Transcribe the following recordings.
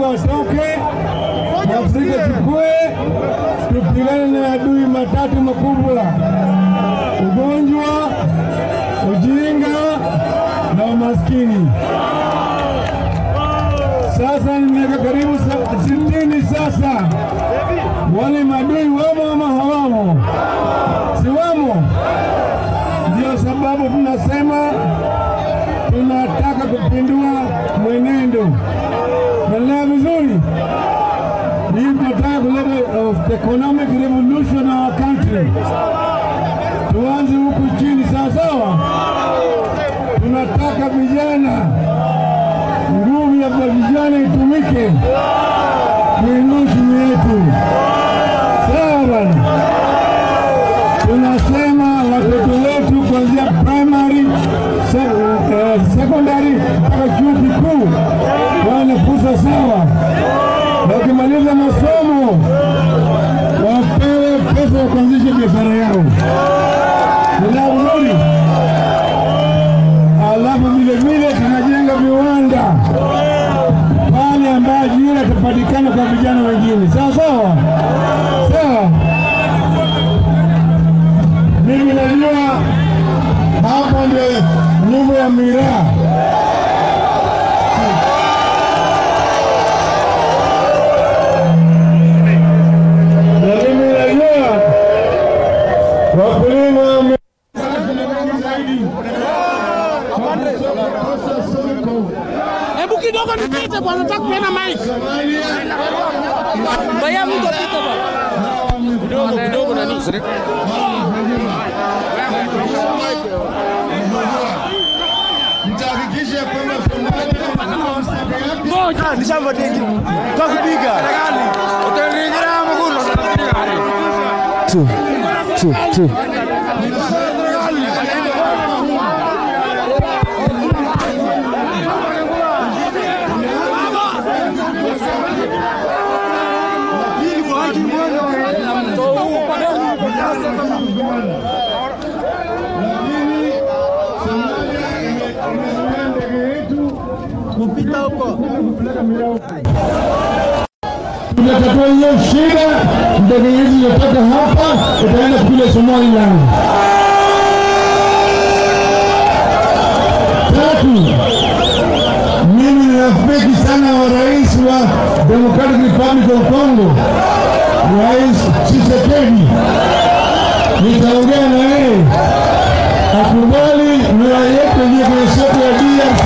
Mungu atoke, Afrika chukue, tupigane na adui matatu makubwa: ugonjwa, ujinga na umaskini. Sasa ni miaka karibu sa- sitini sasa, wale madui wamo ama hawamo? Si wamo? Ndio sababu tunasema tunataka kupindua mwenendo. Naelewa vizuri? Hii tunataka kuleta uh, economic revolution in our country. Tuanze huku chini, sawa sawa. Tunataka vijana, nguvu ya vijana itumike kuinua uchumi wetu, sawa bwana. Tunasema watoto wetu kuanzia primary, se, eh, secondary mpaka chuo kikuu wawe na fursa sawa, na wakimaliza masomo wapewe pesa ya kuanzisha biashara yao. Nila vizuri. Alafu vile vile tunajenga viwanda pale ambayo ajira itapatikana kwa vijana wengine, sawa sawa sawa. Mimi najua hapo ndio nyumba ya miraa. Na mimi najua wakulima wame- Hebu kidogo nipite bwana, nataka kupeana mic. Baya mtu apite bwana. Kidogo kidogo nani? Mtahakikisha kwamba Somalia Ngoja. Nishambatiki kwa kupiga tu tu tu kupita huko tunatatua hiyo shida. Ndege hizi zinatoka hapa itaenda kule Somaliland. Tatu, mimi ni rafiki sana wa rais wa Democratic Republic of Congo, Rais Tshisekedi. Nitaongea na yeye akubali mila yetu iliyo kwenye soko ya DRC.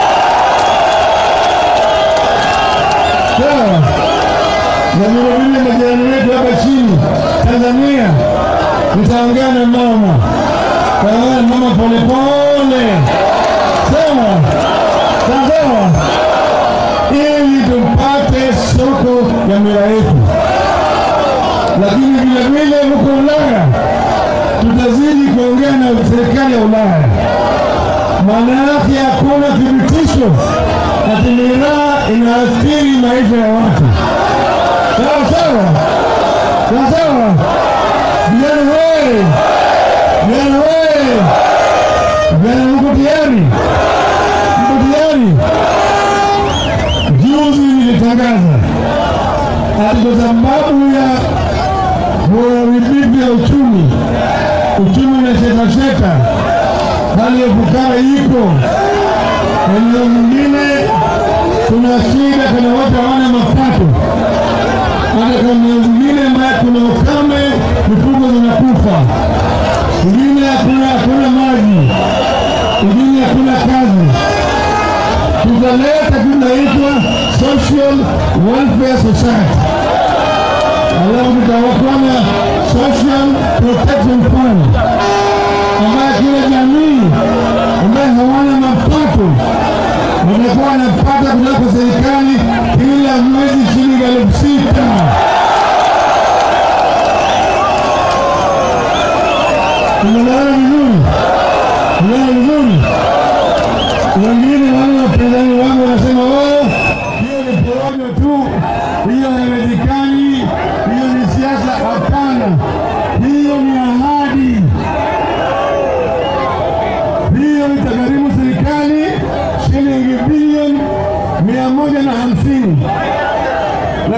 Sawa na vilevile majirani wetu hapa chini Tanzania, nitaongea na mama taongea na mama polepole, sawa sawa, ili tupate soko ya mila yetu. Lakini vilevile huko Ulaya tutazidi kuongea na serikali ya Ulaya, maana yake hakuna thibitisho ati miraa inaathiri maisha ya watu. Sawa sawa sawa sawa, vijana wewe, vijana wewe, vijana mko tayari? Mko tayari? Juzi nilitangaza ati kwa sababu ya uharibifu ya uchumi, uchumi unashetasheta, hali ya fukara iko eneo mwingine, kuna shida, kuna watu hawana mapato hata kama mwingine ambaye kuna ukame, mifugo zinakufa, ingine hakuna hakuna maji, ingine hakuna kazi. Tutaleta tunaitwa social welfare society, alafu tutakuwa na social protection fund ambayo kila jamii ambaye hawana mapato watakuwa wanapata kutoka serikali kila mwezi shilingi elfu sita. Tumeelewana vizuri? Tumeelewana vizuri? Wengine wale wapinzani wangu wanasema oh, hiyo ni porojo tu, hiyo haiwezekani, hiyo ni siasa. Hapana, hiyo ni ahadi, hiyo itagharimu serikali shilingi bilioni mia moja na hamsini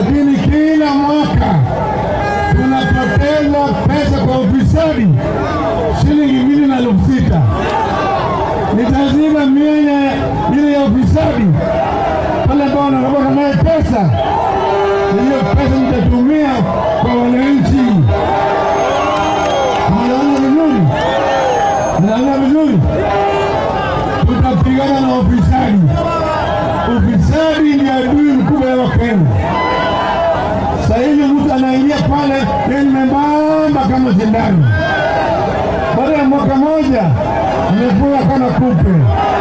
lakini kila mwaka tunapoteza pesa kwa ufisadi shilingi mbili na elfu sita. Nitaziba mianya ile ya ufisadi pale ambao wanarabota naye pesa, hiyo pesa nitatumia kwa wananchi. Mnaona vizuri? Mnaona vizuri? Tutapigana na ufisadi. Ufisadi ni adui mkubwa wa Wakenya. Sasa hivi mtu anaingia pale yeye ni membamba kama sindano, baada ya mwaka moja amefura kama kupe.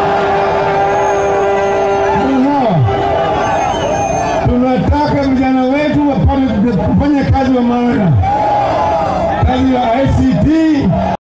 Sawa, tunataka vijana wetu wapate kufanya kazi wa maana, kazi ya ICT